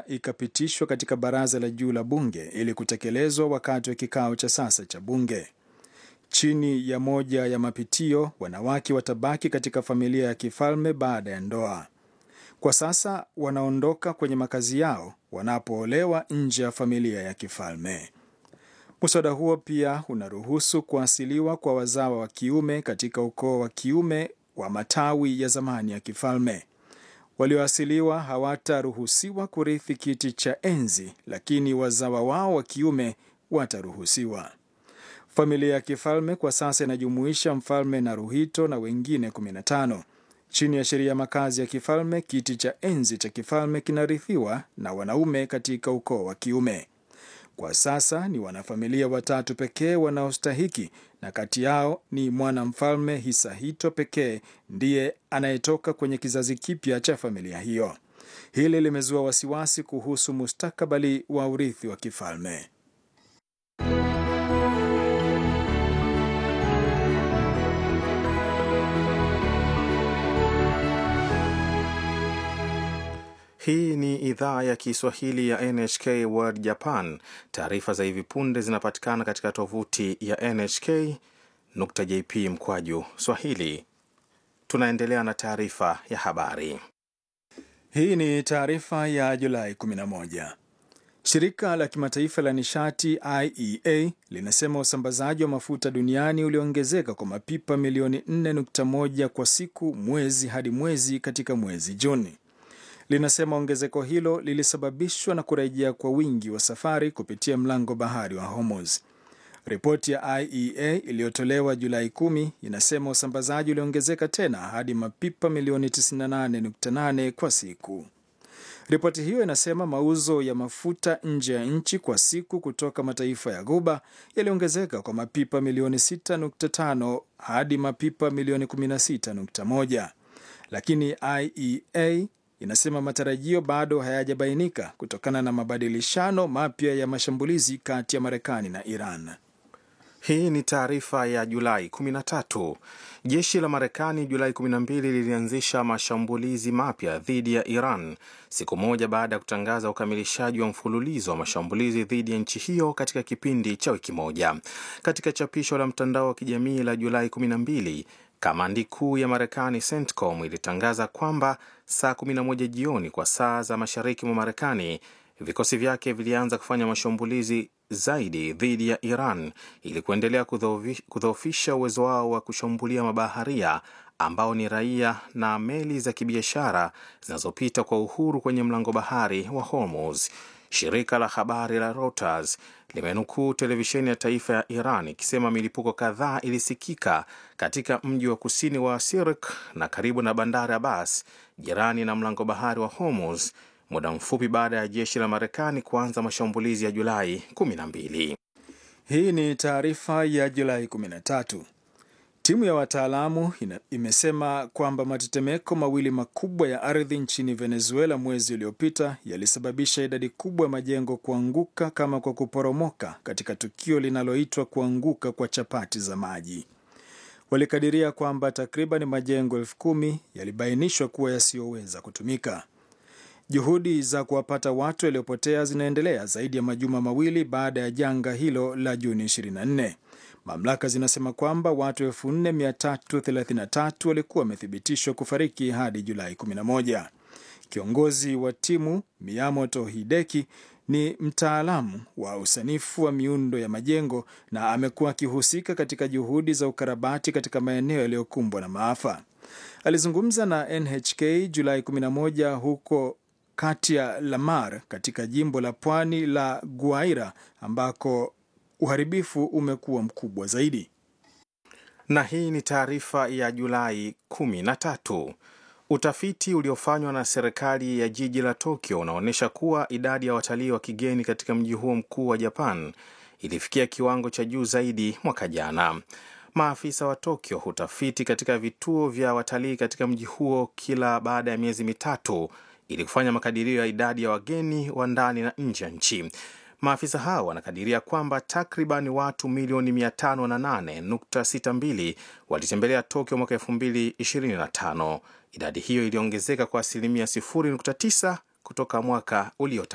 ikapitishwa katika baraza la juu la bunge ili kutekelezwa wakati wa kikao cha sasa cha bunge. Chini ya moja ya mapitio, wanawake watabaki katika familia ya kifalme baada ya ndoa. Kwa sasa wanaondoka kwenye makazi yao wanapoolewa nje ya familia ya kifalme. Muswada huo pia unaruhusu kuasiliwa kwa wazawa wa kiume katika ukoo wa kiume wa matawi ya zamani ya kifalme. Walioasiliwa hawataruhusiwa kurithi kiti cha enzi, lakini wazawa wao wa kiume wataruhusiwa. Familia ya kifalme kwa sasa inajumuisha mfalme Naruhito na wengine 15. Chini ya sheria ya makazi ya kifalme, kiti cha enzi cha kifalme kinarithiwa na wanaume katika ukoo wa kiume. Kwa sasa ni wanafamilia watatu pekee wanaostahiki, na kati yao ni mwanamfalme Hisahito pekee ndiye anayetoka kwenye kizazi kipya cha familia hiyo. Hili limezua wasiwasi kuhusu mustakabali wa urithi wa kifalme. Hii ni idhaa ya Kiswahili ya NHK World Japan. Taarifa za hivi punde zinapatikana katika tovuti ya nhk.jp mkwaju swahili. Tunaendelea na taarifa ya habari. Hii ni taarifa ya Julai 11. Shirika la kimataifa la nishati IEA linasema usambazaji wa mafuta duniani uliongezeka kwa mapipa milioni 4.1 kwa siku mwezi hadi mwezi katika mwezi Juni. Linasema ongezeko hilo lilisababishwa na kurejea kwa wingi wa safari kupitia mlango bahari wa Hormuz. Ripoti ya IEA iliyotolewa Julai 10 inasema usambazaji uliongezeka tena hadi mapipa milioni 98.8 kwa siku. Ripoti hiyo inasema mauzo ya mafuta nje ya nchi kwa siku kutoka mataifa ya Ghuba yaliongezeka kwa mapipa milioni 6.5 hadi mapipa milioni 16.1, lakini IEA inasema matarajio bado hayajabainika kutokana na mabadilishano mapya ya mashambulizi kati ya Marekani na Iran. Hii ni taarifa ya Julai 13. Jeshi la Marekani Julai 12 lilianzisha mashambulizi mapya dhidi ya Iran siku moja baada ya kutangaza ukamilishaji wa mfululizo wa mashambulizi dhidi ya nchi hiyo katika kipindi cha wiki moja. Katika chapisho la mtandao wa kijamii la Julai 12, kamandi kuu ya Marekani CENTCOM ilitangaza kwamba saa 11 jioni kwa saa za mashariki mwa Marekani vikosi vyake vilianza kufanya mashambulizi zaidi dhidi ya Iran ili kuendelea kudhoofisha uwezo wao wa kushambulia mabaharia ambao ni raia na meli za kibiashara zinazopita kwa uhuru kwenye mlango bahari wa Hormuz. Shirika la habari la Reuters limenukuu televisheni ya taifa ya Iran ikisema milipuko kadhaa ilisikika katika mji wa kusini wa Sirik na karibu na bandari Abbas, jirani na mlango bahari wa Hormuz, muda mfupi baada ya jeshi la Marekani kuanza mashambulizi ya Julai 12. Hii ni taarifa ya Julai 13. Timu ya wataalamu imesema kwamba matetemeko mawili makubwa ya ardhi nchini Venezuela mwezi uliopita yalisababisha idadi kubwa ya majengo kuanguka kama kwa kuporomoka katika tukio linaloitwa kuanguka kwa chapati za maji. Walikadiria kwamba takriban majengo elfu kumi yalibainishwa kuwa yasiyoweza kutumika. Juhudi za kuwapata watu waliopotea zinaendelea zaidi ya majuma mawili baada ya janga hilo la Juni 24. Mamlaka zinasema kwamba watu 4333 walikuwa wamethibitishwa kufariki hadi Julai 11. Kiongozi wa timu Miyamoto Hideki ni mtaalamu wa usanifu wa miundo ya majengo na amekuwa akihusika katika juhudi za ukarabati katika maeneo yaliyokumbwa na maafa. Alizungumza na NHK Julai 11 huko kati ya Lamar katika jimbo la pwani la Guaira ambako uharibifu umekuwa mkubwa zaidi. Na hii ni taarifa ya Julai 13. Utafiti uliofanywa na serikali ya jiji la Tokyo unaonyesha kuwa idadi ya watalii wa kigeni katika mji huo mkuu wa Japan ilifikia kiwango cha juu zaidi mwaka jana. Maafisa wa Tokyo hutafiti katika vituo vya watalii katika mji huo kila baada ya miezi mitatu ili kufanya makadirio ya idadi ya wageni wa ndani na nje ya nchi. Maafisa hao wanakadiria kwamba takriban watu milioni 508.62 walitembelea Tokyo mwaka 2025. Idadi hiyo iliongezeka kwa asilimia 0.9 kutoka mwaka uliopita.